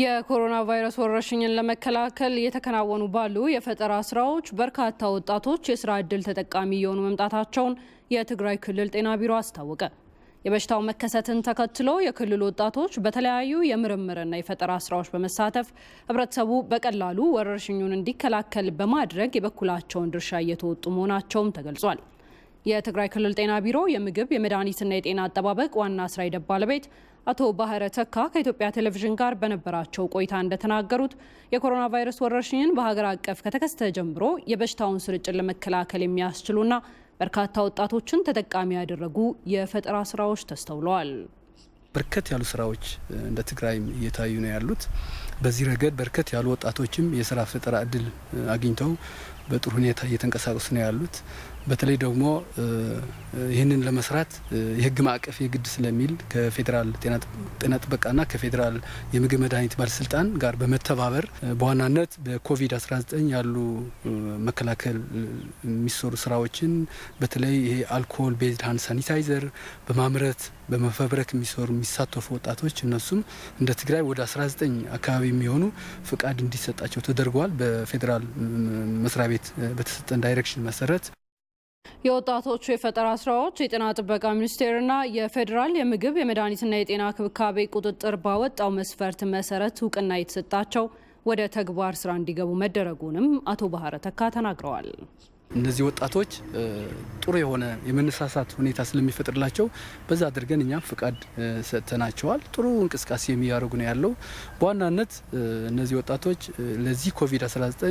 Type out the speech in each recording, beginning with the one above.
የኮሮና ቫይረስ ወረርሽኝን ለመከላከል እየተከናወኑ ባሉ የፈጠራ ስራዎች በርካታ ወጣቶች የስራ ዕድል ተጠቃሚ እየሆኑ መምጣታቸውን የትግራይ ክልል ጤና ቢሮ አስታወቀ። የበሽታው መከሰትን ተከትሎ የክልሉ ወጣቶች በተለያዩ የምርምርና የፈጠራ ስራዎች በመሳተፍ ህብረተሰቡ በቀላሉ ወረርሽኙን እንዲከላከል በማድረግ የበኩላቸውን ድርሻ እየተወጡ መሆናቸውም ተገልጿል። የትግራይ ክልል ጤና ቢሮ የምግብ የመድኃኒትና የጤና አጠባበቅ ዋና ስራ ሂደት ባለቤት አቶ ባህረ ተካ ከኢትዮጵያ ቴሌቪዥን ጋር በነበራቸው ቆይታ እንደተናገሩት የኮሮና ቫይረስ ወረርሽኝን በሀገር አቀፍ ከተከሰተ ጀምሮ የበሽታውን ስርጭት ለመከላከል የሚያስችሉና በርካታ ወጣቶችን ተጠቃሚ ያደረጉ የፈጠራ ስራዎች ተስተውለዋል። በርከት ያሉ ስራዎች እንደ ትግራይም እየታዩ ነው ያሉት። በዚህ ረገድ በርከት ያሉ ወጣቶችም የስራ ፈጠራ እድል አግኝተው በጥሩ ሁኔታ እየተንቀሳቀሱ ነው ያሉት። በተለይ ደግሞ ይህንን ለመስራት የህግ ማዕቀፍ የግድ ስለሚል ከፌዴራል ጤና ጥበቃና ከፌዴራል የምግብ መድኃኒት ባለስልጣን ጋር በመተባበር በዋናነት በኮቪድ-19 ያሉ መከላከል የሚሰሩ ስራዎችን በተለይ ይሄ አልኮል ቤዝድ ሃንድ ሳኒታይዘር በማምረት በመፈብረክ የሚሰሩ የሚሳተፉ ወጣቶች እነሱም እንደ ትግራይ ወደ 19 አካባቢ የሚሆኑ ፍቃድ እንዲሰጣቸው ተደርገዋል። በፌዴራል መስሪያ ቤት በተሰጠን ዳይሬክሽን መሰረት የወጣቶቹ የፈጠራ ስራዎች የጤና ጥበቃ ሚኒስቴርና የፌዴራል የምግብ የመድኃኒትና የጤና ክብካቤ ቁጥጥር ባወጣው መስፈርት መሰረት እውቅና የተሰጣቸው ወደ ተግባር ስራ እንዲገቡ መደረጉንም አቶ ባህረ ተካ ተናግረዋል። እነዚህ ወጣቶች ጥሩ የሆነ የመነሳሳት ሁኔታ ስለሚፈጥርላቸው በዛ አድርገን እኛም ፍቃድ ሰጥተናቸዋል። ጥሩ እንቅስቃሴ የሚያደርጉ ነው ያለው። በዋናነት እነዚህ ወጣቶች ለዚህ ኮቪድ-19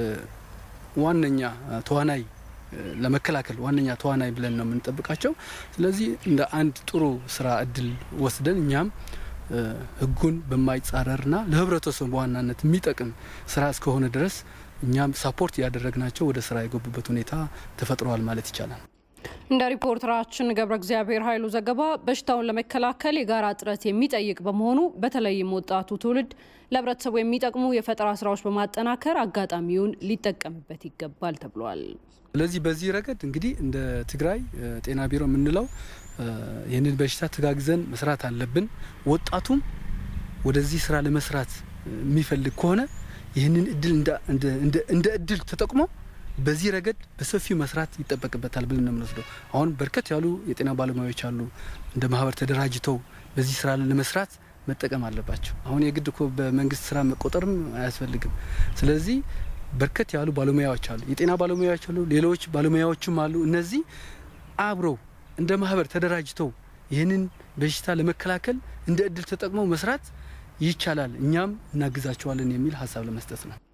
ዋነኛ ተዋናይ ለመከላከል ዋነኛ ተዋናይ ብለን ነው የምንጠብቃቸው። ስለዚህ እንደ አንድ ጥሩ ስራ እድል ወስደን እኛም ሕጉን በማይጻረርና ለህብረተሰቡ በዋናነት የሚጠቅም ስራ እስከሆነ ድረስ እኛም ሳፖርት እያደረግናቸው ወደ ስራ የገቡበት ሁኔታ ተፈጥረዋል ማለት ይቻላል። እንደ ሪፖርተራችን ገብረ እግዚአብሔር ኃይሉ ዘገባ በሽታውን ለመከላከል የጋራ ጥረት የሚጠይቅ በመሆኑ በተለይም ወጣቱ ትውልድ ለህብረተሰቡ የሚጠቅሙ የፈጠራ ስራዎች በማጠናከር አጋጣሚውን ሊጠቀምበት ይገባል ተብሏል። ስለዚህ በዚህ ረገድ እንግዲህ እንደ ትግራይ ጤና ቢሮ የምንለው ይህንን በሽታ ተጋግዘን መስራት አለብን። ወጣቱም ወደዚህ ስራ ለመስራት የሚፈልግ ከሆነ ይህንን እድል እንደ እድል ተጠቅሞ በዚህ ረገድ በሰፊው መስራት ይጠበቅበታል ብለን ነው የምንወስደው። አሁን በርከት ያሉ የጤና ባለሙያዎች አሉ፣ እንደ ማህበር ተደራጅተው በዚህ ስራ ለመስራት መጠቀም አለባቸው። አሁን የግድ እኮ በመንግስት ስራ መቆጠርም አያስፈልግም። ስለዚህ በርከት ያሉ ባለሙያዎች አሉ፣ የጤና ባለሙያዎች አሉ፣ ሌሎች ባለሙያዎችም አሉ። እነዚህ አብረው እንደ ማህበር ተደራጅተው ይህንን በሽታ ለመከላከል እንደ እድል ተጠቅመው መስራት ይቻላል፣ እኛም እናግዛቸዋለን የሚል ሀሳብ ለመስጠት ነው።